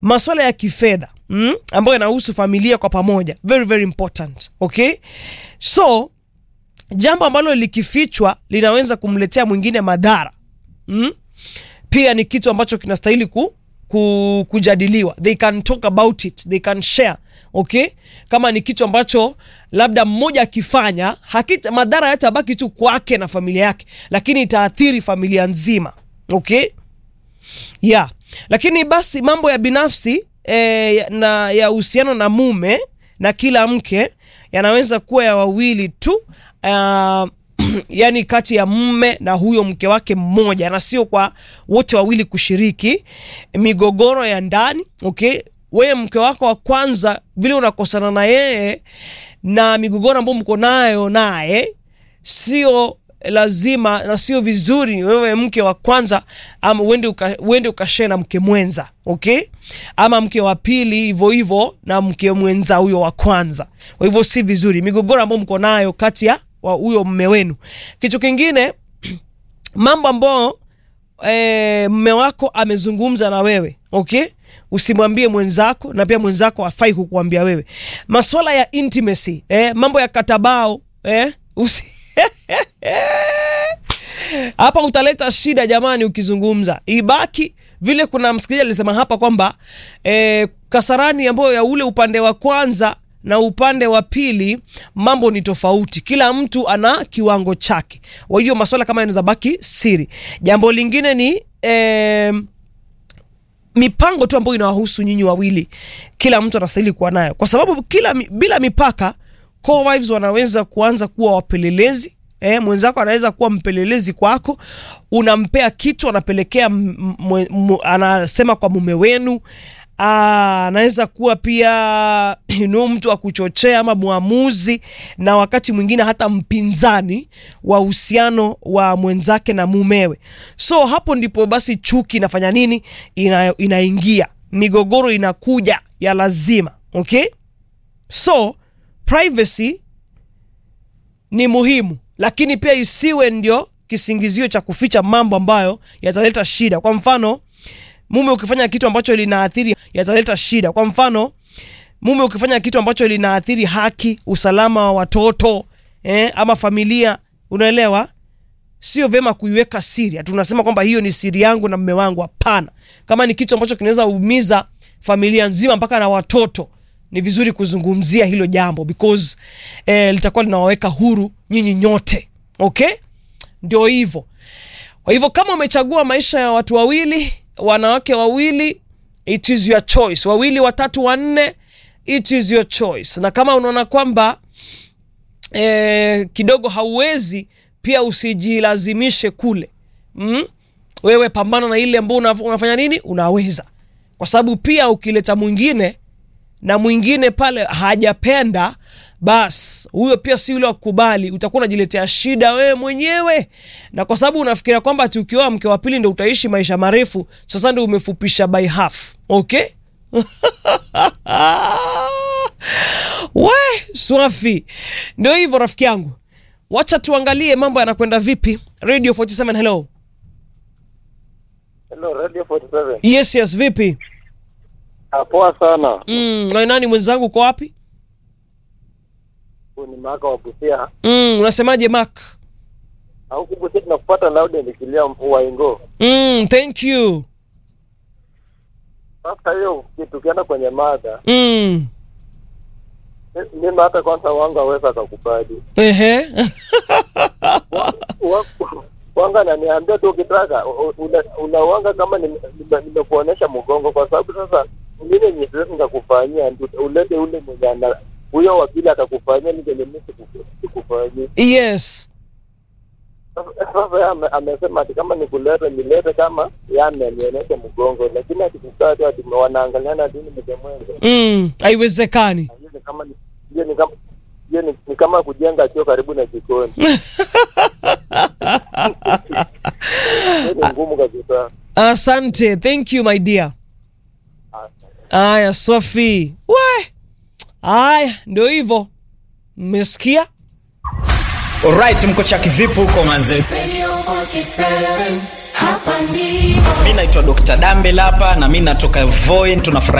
maswala ya kifedha mm, ambayo yanahusu familia kwa pamoja very very important okay so jambo ambalo likifichwa linaweza kumletea mwingine madhara mm? pia ni kitu ambacho kinastahili ku, ku, kujadiliwa they can talk about it they can share okay kama ni kitu ambacho labda mmoja akifanya hakita madhara yatabaki tu kwake na familia yake lakini itaathiri familia nzima okay yeah lakini basi mambo ya binafsi eh, na ya uhusiano na mume na kila mke yanaweza kuwa ya wawili tu uh, yani kati ya mume na huyo mke wake mmoja na sio kwa wote wawili kushiriki migogoro ya ndani okay wewe mke wako wa kwanza vile unakosana na yeye na migogoro ambayo mko nayo naye sio lazima na sio vizuri wewe mke wa kwanza ama uende uka, uende ukashare na mke mwenza okay ama mke wa pili hivyo hivyo na mke mwenza huyo wa kwanza kwa hivyo si vizuri migogoro ambayo mko nayo kati ya wa huyo mme wenu kitu kingine mambo ambayo e, mme wako amezungumza na wewe okay usimwambie mwenzako na pia mwenzako afai kukuambia wewe maswala ya intimacy eh, mambo ya katabao eh, usi hapa utaleta shida jamani ukizungumza ibaki vile kuna msikilizaji alisema hapa kwamba eh, kasarani ambayo ya ule upande wa kwanza na upande wa pili mambo ni tofauti kila mtu ana kiwango chake kwa hiyo maswala kama yanaweza baki siri jambo lingine ni eh, mipango tu ambayo inawahusu nyinyi wawili kila mtu anastahili kuwa nayo kwa sababu kila bila mipaka co-wives wanaweza kuanza kuwa wapelelezi Eh, mwenzako anaweza kuwa mpelelezi kwako unampea kitu anapelekea m- m- m- anasema kwa mume wenu Ah, anaweza kuwa pia you know, mtu wa kuchochea ama mwamuzi na wakati mwingine hata mpinzani wa uhusiano wa mwenzake na mumewe so hapo ndipo basi chuki inafanya nini ina, inaingia migogoro inakuja ya lazima okay so privacy ni muhimu lakini pia isiwe ndio kisingizio cha kuficha mambo ambayo yataleta shida kwa mfano mume ukifanya kitu ambacho linaathiri yataleta shida kwa mfano mume ukifanya kitu ambacho linaathiri haki usalama wa watoto eh, ama familia unaelewa sio vyema kuiweka siri Ati unasema kwamba hiyo ni siri yangu na mme wangu hapana kama ni kitu ambacho kinaweza umiza familia nzima mpaka na watoto ni vizuri kuzungumzia hilo jambo because eh, litakuwa linawaweka huru nyinyi nyote okay ndio hivyo kwa hivyo kama umechagua maisha ya watu wawili wanawake wawili it is your choice wawili watatu wanne it is your choice na kama unaona kwamba eh, kidogo hauwezi pia usijilazimishe kule mm? wewe pambana na ile ambao una, unafanya nini unaweza kwa sababu pia ukileta mwingine na mwingine pale hajapenda bas huyo pia si yule wakubali utakuwa unajiletea shida wewe mwenyewe na kwa sababu unafikiria kwamba ati ukioa mke wa pili ndo utaishi maisha marefu sasa ndo umefupisha by half okay we swafi ndio hivyo rafiki yangu wacha tuangalie mambo yanakwenda vipi radio 47 hello Hello, Radio 47. yes yes vipi Ah, poa sana. mm, na nani mwenzangu uko wapi Huu ni Maka wa Busia. mm, unasemaje mak Na huku Busia tunakupata loud and clear mvua ingo. mm, thank you Sasa hiyo tukienda kwenye mada, mm. mi- mimi hata kwanza wangu aweza akakubali. Ehe. Wa- Wanga ananiambia tu ukitaka u- una- unawanga kama nime- nime- nimekuonesha mgongo, kwa sababu sasa mimi yenye siwezi nikakufanyia ndio ulete ule mwenye ana huyo wa pili atakufanyia ni kenye mimi siku- sikufanyia. yes Sasa- sasa yeye ame- amesema ati kama nikulete nilete kama yame nionyeshe mgongo, lakini akikukaa tu ati wanaangaliana ati ni mke mwenza. mm. haiwezekani Hiyo ni kama ni- hiyo ni kama hiyo ni, ni kama kujenga choo karibu na jikoni. Hiyo ni ngumu kabisa. asante thank you my dear aya sofi we aya ndio hivyo mmesikia Alright, mko chaki vipi huko manze? Radio 47, hapa ndipo mi naitwa dr dambe lapa na mi natoka voi tunafurahi